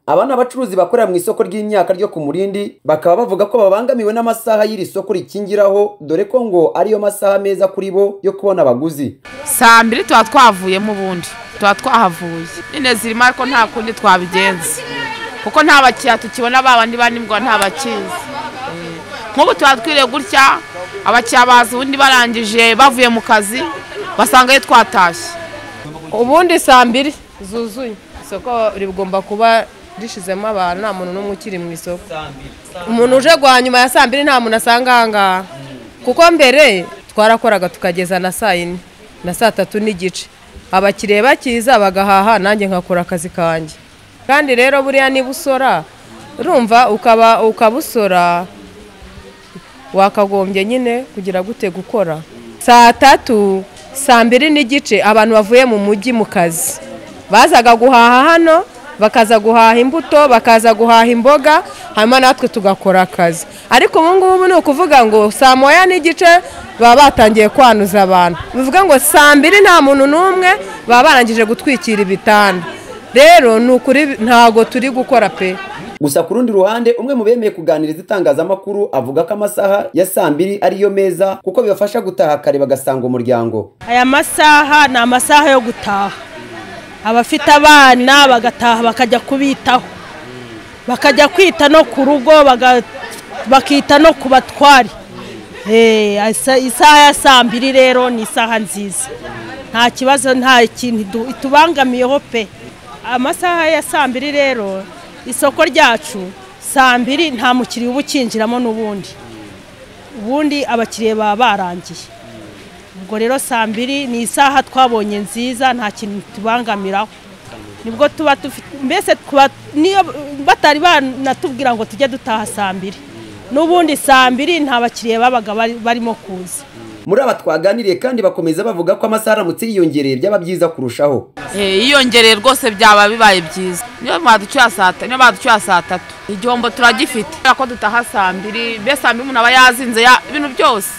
aba ni abacuruzi bakorera mu isoko ry'imyaka ryo ku Murindi bakaba bavuga ko babangamiwe n'amasaha y'iri soko rikingiraho dore ko ngo ariyo masaha meza kuri bo yo kubona abaguzi saa mbiri tuba twavuyemo ubundi tuba twahavuye nyine zirimo ariko nta kundi twabigenza kuko nta bakiriya tukibona ba bandi banibwa nta bakizi nk'ubu tuba twiriye gutya abakiriya baza ubundi barangije bavuye mu kazi basanga iyo twatashye ubundi saa mbiri zuzuye isoko rigomba kuba rishizemo abantu nta muntu n'umwe ukiri mu isoko umuntu uje guha nyuma ya saa mbiri nta muntu asanga aha ngaha kuko mbere twarakoraga tukageza na saa yine na saa tatu n'igice abakiriya bakiza bagahaha nanjye nkakora akazi kanjye kandi rero buriya niba usora urumva ukaba ukabusora wakagombye nyine kugira gute gukora saa tatu saa mbiri n'igice abantu bavuye mu mujyi mu kazi bazaga guhaha hano bakaza guhaha imbuto bakaza guhaha imboga hanyuma natwe tugakora akazi ariko ubu ngubu ni ukuvuga ngo saa moya n'igice baba batangiye kwanuza abantu bivuga ngo saa mbiri nta muntu n'umwe baba barangije gutwikira ibitanda rero ni ukuri ntabwo turi gukora pe gusa ku rundi ruhande umwe mu bemeye kuganiriza itangazamakuru avuga ko amasaha ya saa mbiri ariyo meza kuko bibafasha gutaha kare bagasanga umuryango aya masaha ni amasaha yo gutaha abafite abana bagataha bakajya kubitaho bakajya kwita no ku rugo bakita no ku batwari isaha ya saa mbiri rero ni isaha nziza nta kibazo nta kintu itubangamiyeho pe amasaha ya saa mbiri rero isoko ryacu saa mbiri nta mukiriya uba ukinjiramo n'ubundi ubundi abakiriya baba barangiye ubwo rero saa mbiri ni isaha twabonye nziza nta kintu tubangamiraho nibwo tuba dufite mbese niyo batari banatubwira ngo tujye dutaha saa mbiri n'ubundi saa mbiri nta bakiriya babaga barimo kuza muri aba twaganiriye kandi bakomeza bavuga ko amasaha aramutse yiyongereye byaba byiza kurushaho yiyongereye rwose byaba bibaye byiza niyo baducyuye saa tatu igihombo turagifite kubera ko dutaha saa mbiri mbese saa mbiri umuntu aba yazinze ibintu byose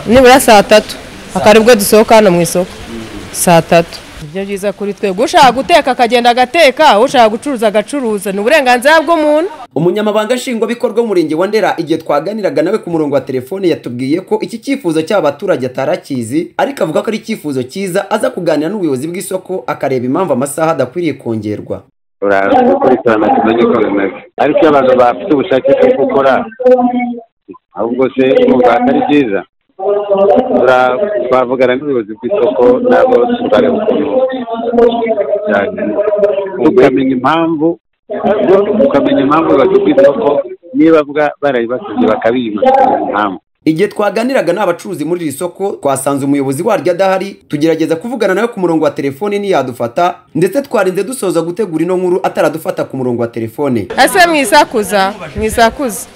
nibura saa tatu akaribwo dusohoka hano mu isoko saa tatu ibyo byiza kuri twebwe ushaka guteka akagenda agateka ushaka gucuruza agacuruza ni uburenganzira bw'umuntu umunyamabanga nshingwabikorwa w'umurenge wa ndera igihe twaganiraga nawe ku murongo wa telefone yatubwiye ko iki cyifuzo cy'aba baturage atarakizi ariko avuga ko ari icyifuzo cyiza aza kuganira n'ubuyobozi bw'isoko akareba impamvu amasaha adakwiriye kongerwa uraza gukurikirana kimeze uko bimeze ariko iyo abantu bafite ubushake bwo gukora ahubwo se umwuga atari byiza twavugana n'ubuyobozi bw'isoko nabo turareba ukuntu tukamenya impamvu tukamenya impamvu ubuyobozi bw'isoko niba barayibasize bakabima impamvu igihe twaganiraga n'abacuruzi muri iri soko twasanze umuyobozi waryo adahari tugerageza kuvugana nawe ku murongo wa telefone ntiyadufata ndetse twarinze dusoza gutegura ino nkuru ataradufata ku murongo wa telefone ese mwisakuza mwisakuza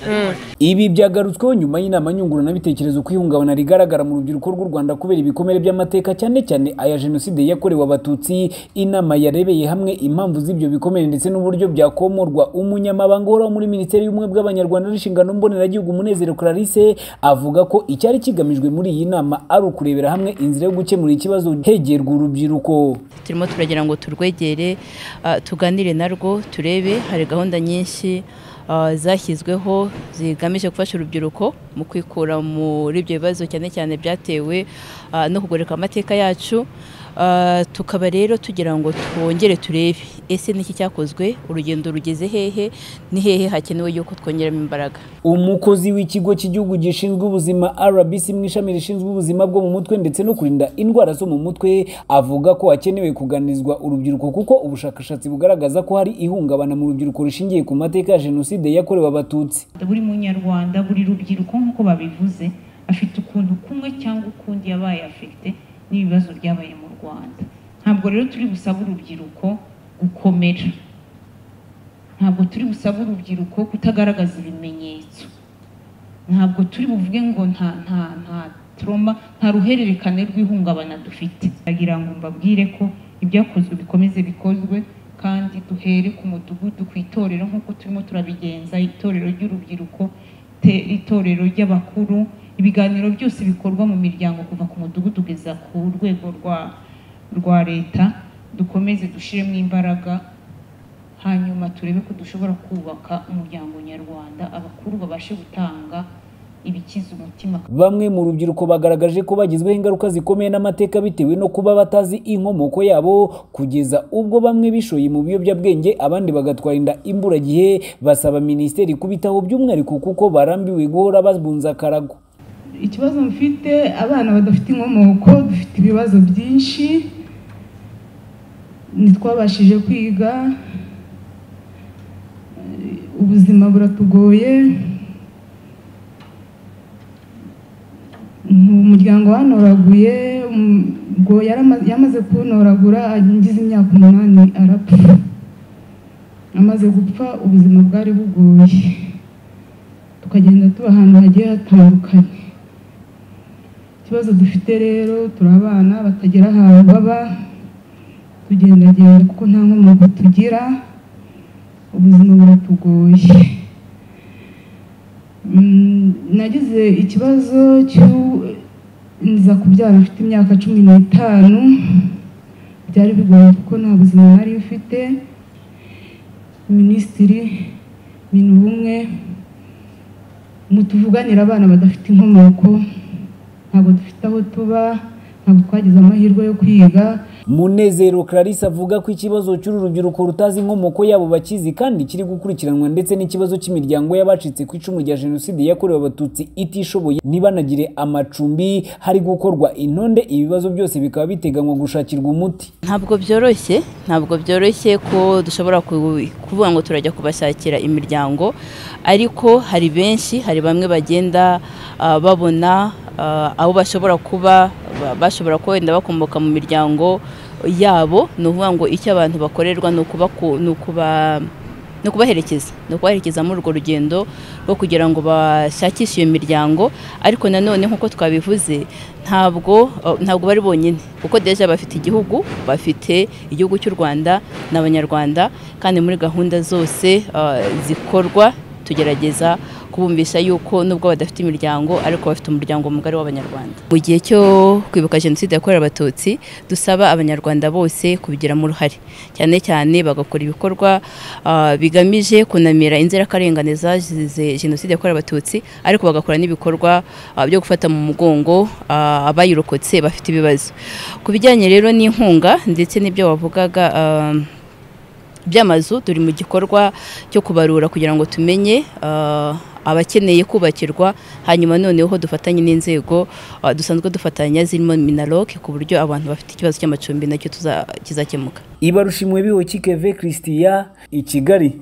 ibi byagarutsweho nyuma y'inama nyunguranabitekerezo ko ihungabana rigaragara mu rubyiruko rw'u rwanda kubera ibikomere by'amateka cyane cyane aya jenoside yakorewe abatutsi inama yarebeye hamwe impamvu z'ibyo bikomere ndetse n'uburyo byakomorwa umunyamabanga uhoraho muri minisiteri y'ubumwe bw'abanyarwanda n'inshingano mboneragihugu umunezero clarisse avuga ko icyari kigamijwe muri iyi nama ari ukurebera hamwe inzira yo gukemura ikibazo hegerwa urubyiruko turimo turagira ngo turwegere tuganire narwo turebe hari gahunda nyinshi zashyizweho zigamije gufasha urubyiruko mu kwikura muri ibyo bibazo cyane cyane byatewe no kugoreka amateka yacu tukaba rero tugira ngo twongere turebe ese niki cyakozwe urugendo rugeze hehe ni hehe hakenewe yuko twongeramo imbaraga umukozi w'ikigo cy'igihugu gishinzwe ubuzima rbc mu ishami rishinzwe ubuzima bwo mu mutwe ndetse no kurinda indwara zo mu mutwe avuga ko hakenewe kuganirizwa urubyiruko kuko ubushakashatsi bugaragaza ko hari ihungabana mu rubyiruko rushingiye ku mateka ya jenoside yakorewe abatutsi buri munyarwanda buri rubyiruko nk'uko babivuze afite ukuntu kumwe cyangwa ukundi yabaye afite n'ibibazo byabaye mu rwanda ntabwo rero turi busaba urubyiruko gukomera ntabwo turi busaba urubyiruko kutagaragaza ibimenyetso ntabwo turi buvuge ngo nta nta nta turoma nta ruhererekane rw'ihungabana dufite ndagira ngo mbabwire ko ibyakozwe bikomeze bikozwe kandi duhere ku mudugudu ku itorero nk'uko turimo turabigenza itorero ry'urubyiruko itorero ry'abakuru ibiganiro byose bikorwa mu miryango kuva ku mudugudu ugeza ku rwego rwa rwa leta dukomeze dushyiremo imbaraga hanyuma turebe ko dushobora kubaka umuryango nyarwanda abakuru babashe gutanga ibikiza umutima Bamwe mu rubyiruko bagaragaje ko bagizweho ingaruka zikomeye n'amateka bitewe no kuba batazi inkomoko yabo kugeza ubwo bamwe bishoye mu biyobyabwenge abandi bagatwara inda imburagihe basaba minisiteri kubitaho by'umwihariko kuko barambiwe guhora babunza akarago ikibazo mfite abana badafite inkomoko dufite ibibazo byinshi ntitwabashije kwiga ubuzima buratugoye umuryango wanoraguye ubwo yarama- yamaze kuwunoragura ngize imyaka umunani arapfa amaze gupfa ubuzima bwari bugoye tukagenda tuba ahantu hagiye hatandukanye ikibazo dufite rero turi abana batagera ahantu baba tugendagenda kuko nta nkomoko tugira ubuzima buratugoye Mm, nagize ikibazo cyo nza kubyara mfite imyaka cumi n'itanu byari bigoye kuko nta buzima nari mfite minisitiri minubumwe mutuvuganira abana badafite inkomoko ntabwo dufite aho tuba ntabwo twagize amahirwe yo kwiga Munezero Clarisse avuga ko ikibazo cy'uru rubyiruko rutazi inkomoko yabo bakizi kandi kiri gukurikiranwa ndetse n'ikibazo cy'imiryango y'abacitse ku icumu rya Jenoside yakorewe Abatutsi itishoboye ntibanagire amacumbi hari gukorwa intonde ibibazo byose bikaba biteganywa gushakirwa umuti ntabwo byoroshye ntabwo byoroshye ko dushobora ku- kuvuga ngo turajya kubashakira imiryango ariko hari benshi hari bamwe bagenda ah, babona ah, abo bashobora kuba ba- bashobora kuba wenda bakomoka mu miryango yabo ni ukuvuga ngo icyo abantu bakorerwa ni ukubaku- ni ukuba ni ukubaherekeza ni ukubaherekeza muri urwo rugendo rwo kugira ngo bashakishe iyo miryango ariko nanone nk'uko twabivuze ntabwo eh, ntabwo bari bonyine kuko deja bafite igihugu bafite igihugu cy'u rwanda ni abanyarwanda kandi muri gahunda zose eh, zikorwa tugerageza kubumvisha yuko nubwo badafite imiryango ariko bafite umuryango mugari w'abanyarwanda mu gihe cyo kwibuka jenoside yakorewe abatutsi dusaba abanyarwanda bose kubigiramo uruhare cyane cyane bagakora ibikorwa ah, bigamije kunamira inzirakarengane zazize jenoside yakorewe abatutsi ariko bagakora n'ibikorwa ah, byo gufata mu mugongo ah, abayirokotse bafite ibibazo ku bijyanye rero n'inkunga ndetse n'ibyo wavugaga ah, by'amazu turi mu gikorwa cyo kubarura kugira ngo tumenye ah, abakeneye kubakirwa hanyuma noneho dufatanye n'inzego ah, dusanzwe dufatanya zirimo minaloc ku buryo abantu bafite ikibazo cy'amacumbi nacyo tuza- kizakemuka Ibarushimwe biho kikeve Christian i Kigali